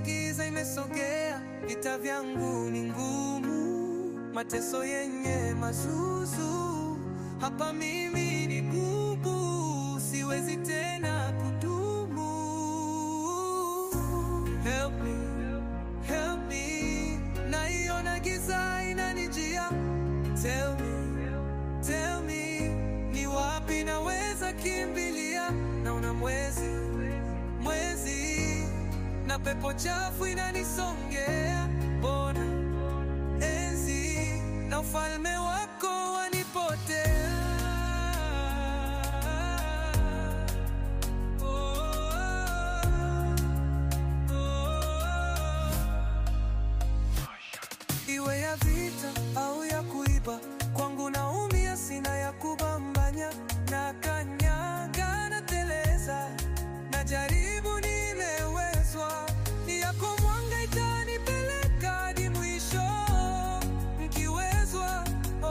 giza imesogea, vita vyangu ni ngumu, mateso yenye mazuzu, hapa mimi ni bubu, siwezi tena kudumu. Help me, help me, naiona giza inanijia. Tell me, tell me, ni wapi naweza kimbilia? Naona mwezi, mwezi na pepo chafu inanisongea, mbona enzi na ufalme wako wanipotea? Oh, oh, oh. Iwe ya vita au ya kuiba, kwangu naumia, sina ya kubambanya, na kanyaga na teleza, na jaribu nimewezwa, ni yako mwanga itanipeleka hadi mwisho, mkiwezwa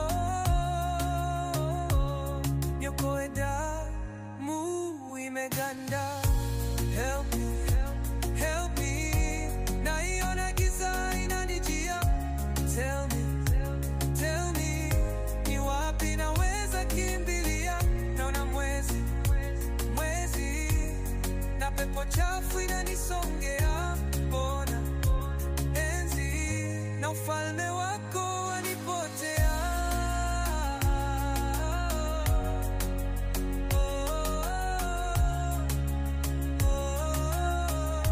oh, nyokoe damu imeganda, help me, help me, naiona giza inanijia Tell me, tell me, ni wapi naweza kimbilia? Naona mwezi, mwezi na pepo chafu inanisongea, mbona enzi na ufalme wako wanipotea? Oh, oh,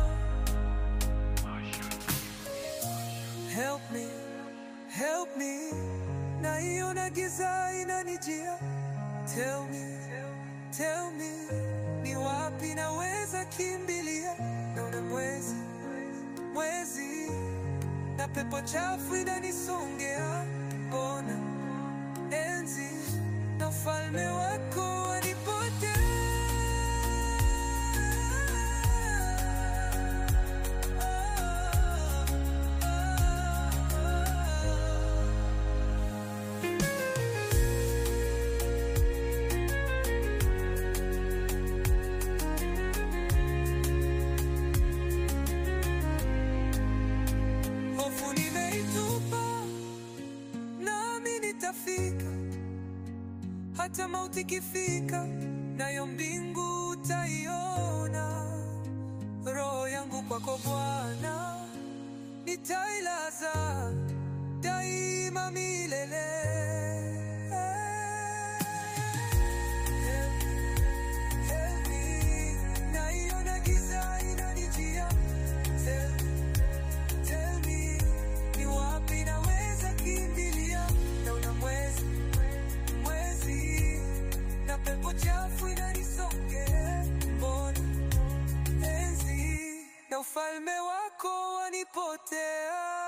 oh. Help me, help me, naiona giza inanijia. Tell me, tell me, ni wapi naweza kimbilia? Naona mwezi, mwezi na pepo chafu inanisongea, mbona enzi na ufalme wako wanipotea? Hofu nimeitupa, nami nitafika, hata mauti ikifika, nayo mbingu utaiona. Roho yangu kwako Bwana, nitailaza daima milele. Help me, naiona giza inanijia. Help Tell me, ni wapi naweza kimbilia? Naona mwezi, mwezi na pepo chafu inanisongea, mbona enzi na ufalme wako wanipotea?